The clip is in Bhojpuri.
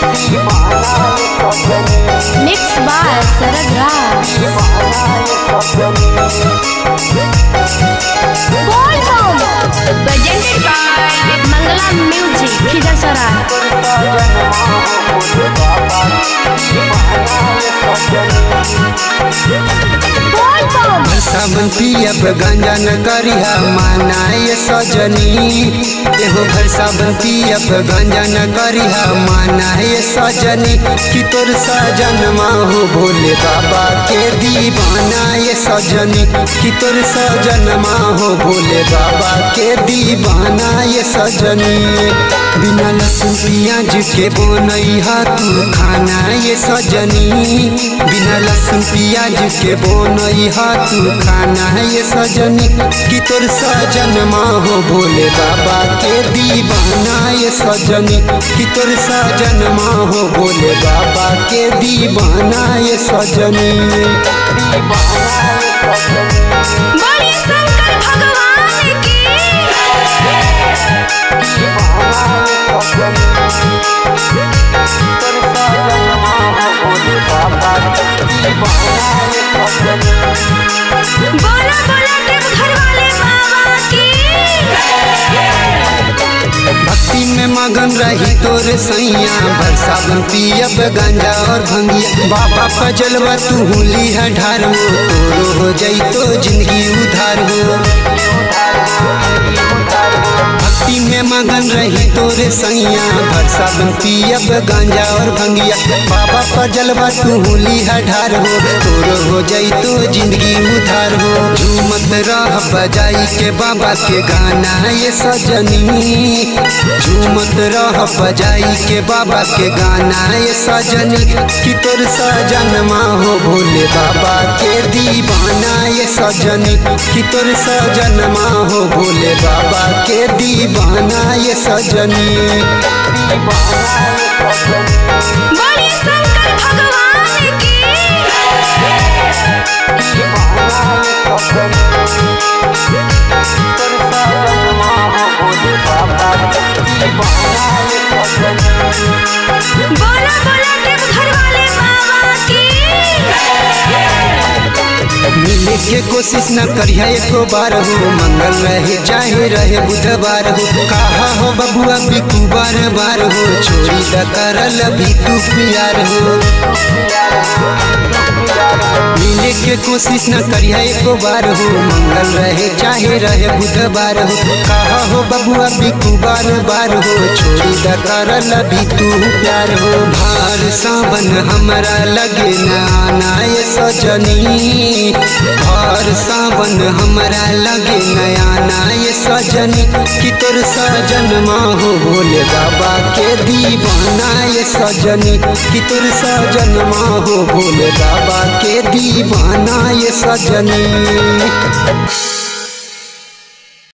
Mixed by Sarad Raj. Welcome! Presented by Mangala Music, Khidasarai. Welcome! सावन पियब गांजा न करिहा मानाय सजनी एहो घर सावन पियब गांजा न करिहा मानाय सजनी कि तोर सजनमा हो भोले बाबा के दीवाना ये सजनी कि तोर सजनमा हो भोले बाबा के दीवाना ये सजनी बिना लहसुन प्याज के बनैहा तू खाना ये सजनी बिना लहसुन प्याज के बनैहा तू खाना ये सजनी कि तोर सजनमा हो भोले बाबा के दीवाना ये सजनी कि तोर सजनमा हो भोले बाबा के दीवाना ये सजनी बोलिए शंकर भगवान की बोला बोला देवघर वाले बाबा की भक्ति में मगन रही तोर सैया भर सावन पियब गांजा और भंगिया बाबा पजलवा तू हुली है ढार हो तोरो हो जाई तो जिंदगी उधार हो भक्ति में मगन रही तोरे सैया भर सावन पियब गांजा और भंगिया बाबा पजलवा तू हुली है ढार हो तोरो हो जाई तो जिंदगी उधार हो झूमत रह बजाई के बाबा के गाना ये सजनी झूमत रह बजाई के बाबा के गाना ये सजनी कि तोर सजनमा हो भोले बाबा के दीवाना ये सजनी कि तोर सजनमा हो भोले बाबा के दीवाना ये सजनी बोलिए शंकर भगवान की बोला बोला देवघर वाले बाबा की मिले के कोशिश न करिया एको बार हो मंगल रहे चाहे रहे बुधवार हो कहा हो बबुआ बिकू बार बार हो छोड़ी द करल भी तू प्यार हो मिले के कोशिश न करिया एको बार हो मंगल रहे चाहे रहे बुधवार हो कहा हो बबुआ बिकू बार बार हो छोड़ी द करल भी तू प्यार हो भार सावन हमरा लगे न आना ये सजनी भार सावन हमरा लगे नया नाय सजनी कि तोर सजनमा हो भोले बाबा के दीवाना ये सजनी कि तोर सजनमा हो भोले बाबा के दीवाना ये सजनी